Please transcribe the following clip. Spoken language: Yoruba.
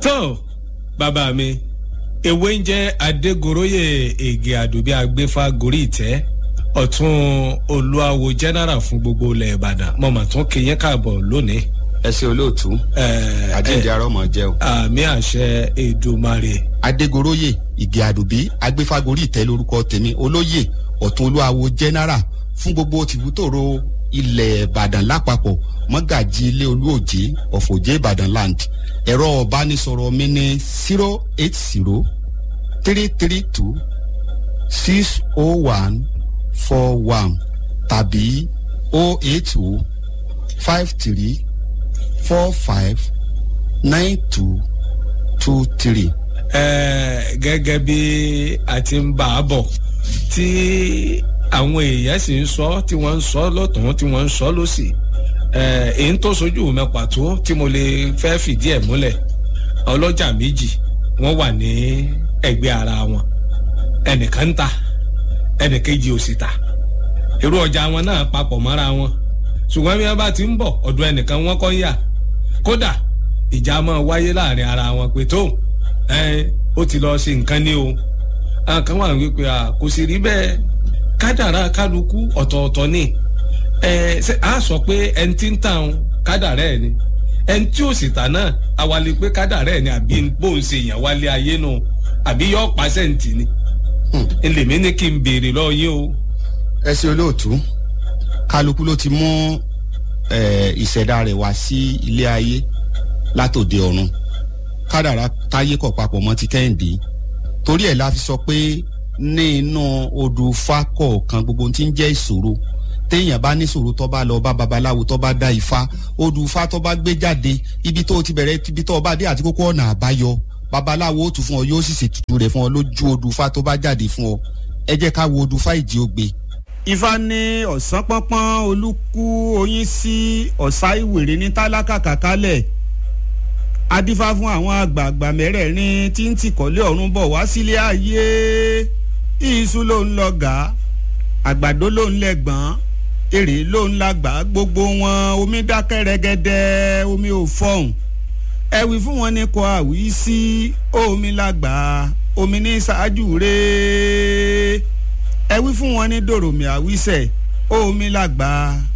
tó bàbá mi ewé ń jẹ́ adégoróyè ègè àdùbí agbéfà gorí ìtẹ́ ọ̀tún olúwawo general fún gbogbo ilẹ̀ ìbàdàn mo mà tún kí yín káàbọ̀ lónìí. ẹ ṣe olóòtú àjíǹde arọmọ jẹ o. àmì àṣẹ èdùmarè. adégoróyè ìgè àdùbí agbéfagórí ìtẹ́ lórúkọ tèmi olóyè ọ̀tún olúwawo general fún gbogbo tìbútòrò ilẹ̀ ìbàdàn lápapọ̀ mọ́gàjì ilé olúòjé ọ̀fọ̀jẹ́ ìbàdàn land ẹ̀rọ ọ̀bánisọ̀rọ̀ mi ní zero eight zero three three two six oh one four one tàbí oh eight oh five three four five nine two two three. ẹ gẹ́gẹ́ bí a ti ń bá a bọ̀ tí àwọn èèyàn sì ń sọ tí wọ́n ń sọ lọ́tún tí wọ́n ń sọ lọ́sì èyí tó sojú mi pàtó tí mo lè fẹ́ fìdí ẹ̀ múlẹ̀ ọlọ́jà méjì wọ́n wà ní ẹgbẹ́ ara wọn ẹnìkan ń ta ẹnìkejì ò sì ta irú ọjà wọn náà papọ̀ mọ́ra wọn ṣùgbọ́n bí wọ́n bá ti ń bọ̀ ọ̀dọ̀ ẹnìkan wọ́n kọ́ yà kódà ìjà máa wáyé láàrin ara wọn pé tó ó ti lọ ṣe nǹkan ní o àwọn kan wà wípé kò sì rí bẹ́ẹ̀ kádàrá kálukú ọ̀tọ̀ọ̀tọ̀ ni a sọ pé ẹni tí ń tàn kádàrá ẹ̀ ni ẹni tí ò sì tà náà awalẹ̀ pé kádàrá ẹ̀ ni àbí bóun ṣe yàn wálé ayé nù àbí yọ pàṣẹ́ǹtì ni ẹlẹ́mìí ní kí n béèrè lọ́ọ́ yín o. ẹ ṣe olóòtú kálukú ló ti mú ìṣẹ̀dá rẹ̀ wá sí ilé ayé látòde ọ̀run kádàrá táyé kọ̀ papọ̀ mọ́ ti kẹ́hìndé torí ẹ̀ la fi sọ pé ní inú odò ifá kọ̀ọ̀kan gbogbo tí ń jẹ́ ìṣòro téèyàn bá ní ìṣòro tó bá lọ bá babaláwo tó bá dá ifá odò ifá tó bá gbé jáde ibi tó ti bẹ̀rẹ̀ ibi tó bá dé àti kókó ọ̀nà àbáyọ babaláwo ó tù fún ọ yóò sì ṣètùtù rẹ̀ fún ọ lójú odò ifá tó bá jáde fún ọ ẹ jẹ́ ká wo odò ifá ìjì ògbé. ifá ní ọ̀sán pọ́npọ́n olúkú oyin sí ọ̀sá ìwèrè ní tálákà kàkálẹ̀ adífá fún àwọn àgbààgbà mẹ́rẹ̀ẹ̀rin tí ń tìkọ́lé ọ̀run bọ̀ wá sílé ayé iṣu ló ń lọ gà á àgbàdo ló ń lẹ́gbọ̀n èrè ló ń lágbà gbogbo wọn omi dákẹ́ rẹ́gẹ́dẹ́ omi ò fọ̀hún ẹ̀wì fún wọn ní kọ àwí sí omi lágbà omi ní ṣáájú rẹ̀ ẹ̀wì fún wọn ní dòròmì àwísẹ̀ omi lágbà